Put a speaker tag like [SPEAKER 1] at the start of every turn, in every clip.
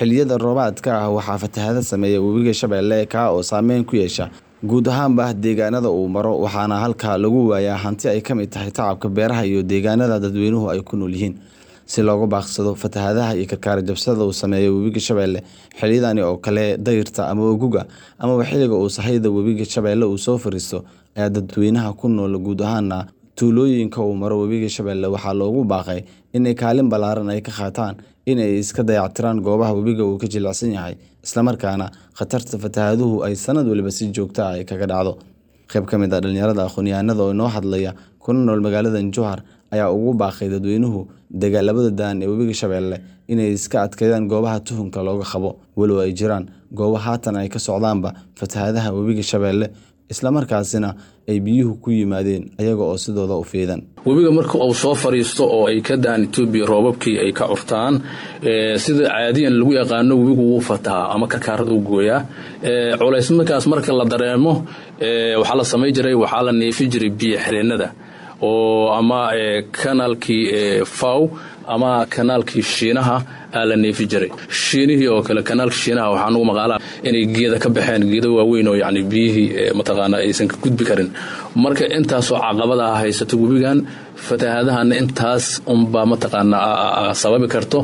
[SPEAKER 1] xilliyada roobaadka ah waxaa fatahaado sameeya webiga Shabeelle kaa oo saameyn ku yeesha guud ahaanba deegaanada uu maro waxaana halkaa lagu waayaa hanti ay ka mid tahay tacabka beeraha iyo deegaanada dadweynuhu ay ku nool yihiin si looga baaqsado fatahaadaha iyo karkaar jabsada uu sameeyo webiga Shabeelle xilliyadani oo kale dayrta ama oguga amaba xilliga uu sahayda webiga Shabeelle uu soo fariisto ayaa dadweynaha ku nool guud ahaana tuulooyinka uu maro webiga Shabeelle waxaa loogu baaqay inay kaalin ballaaran ay ka qaataan in ay iska dayactiraan goobaha webiga uu ka jilicsan yahay islamarkaana khatarta fatahaaduhu ay sanad waliba si joogto ah ay kaga dhacdo qayb ka mid ah dhalinyarada aqoon-yahanada oo inoo hadlaya kuna nool magaalada Jowhar ayaa ugu baaqay dadweynuhu dagaalabada daan ee webiga Shabeelle inay iska adkeeyaan goobaha tuhunka looga qabo walow ay jiraan goobo haatan ay ka socdaanba fatahaadaha webiga Shabeelle islamarkaasina ay biyuhu ku yimaadeen ayaga oo sidooda u fiidan
[SPEAKER 2] webiga marka uu soo fariisto oo ay ka daan etoobiya roobabkii ay ka curtaan sida caadiyan lagu yaqaano webigu wuu fatahaa ama karkaarada u gooyaa culays markaas marka la dareemo waxaa la samay jiray waxaa la neefi jiray biyo xireennada oo ama kanaalkii faw ama kanaalkii shiinaha aa la neefi jiray shiinihii oo kale kanaalka shiinaha waxaa nagu maqaalaa inay geeda ka baxeen geeda waaweyn oo yani biyihii mataqaana aysan ka gudbi karin marka intaasoo caqabada ah haysato webigan fatahaadahana intaas unbaa mataqaana sababi karto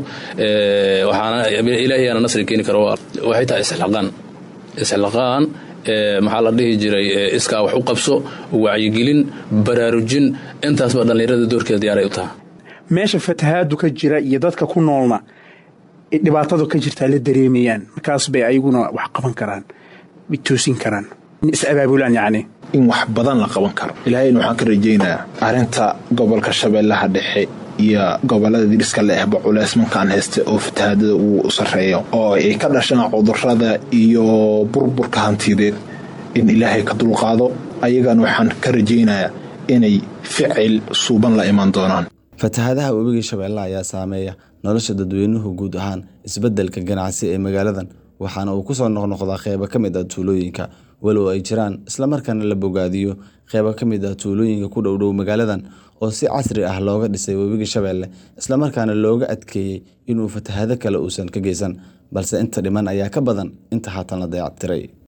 [SPEAKER 2] waxaana ilaahiyaana nasri keeni karo waxay tahay isxilaqaan isxilaqaan maxaa la dhihi jiray iskaa wax u qabso wacyigelin baraarujin intaasba dhallinyarada doorkeeda diyaaray u taha
[SPEAKER 3] meesha fatahaadu ka jira iyo dadka ku noolna dhibaatadu ka jirtaa la dareemayaan markaas bay ayaguna wax qaban karaan way toosin karaan is abaabulaan yacni
[SPEAKER 4] in wax badan la qaban karo ilaahayna waxaan ka rajaynayaa arrinta gobolka shabeellaha dhexe iyo gobolada diriska la ehba culeys markaan haysta oo fatahaadada uu sarreeyo oo ay ka dhashaan cudurada iyo burburka hantideed in ilaahay ka dulqaado ayagana waxaan ka rajaynayaa inay ficil suuban la iman doonaan
[SPEAKER 1] fatahaadaha webiga Shabeelle ayaa saameeya nolosha dadweynuhu guud ahaan isbeddelka ganacsi ee magaaladan waxaana uu ku soo noqnoqdaa qaybo ka mid ah tuulooyinka walow ay jiraan islamarkaana la bogaadiyo qaybo ka mid ah tuulooyinka ku dhowdhow magaaladan oo si casri ah looga dhisay webiga Shabeelle islamarkaana looga adkeeyey inuu fatahaado kale uusan ka geysan balse inta dhiman ayaa ka badan inta haatan la dayactiray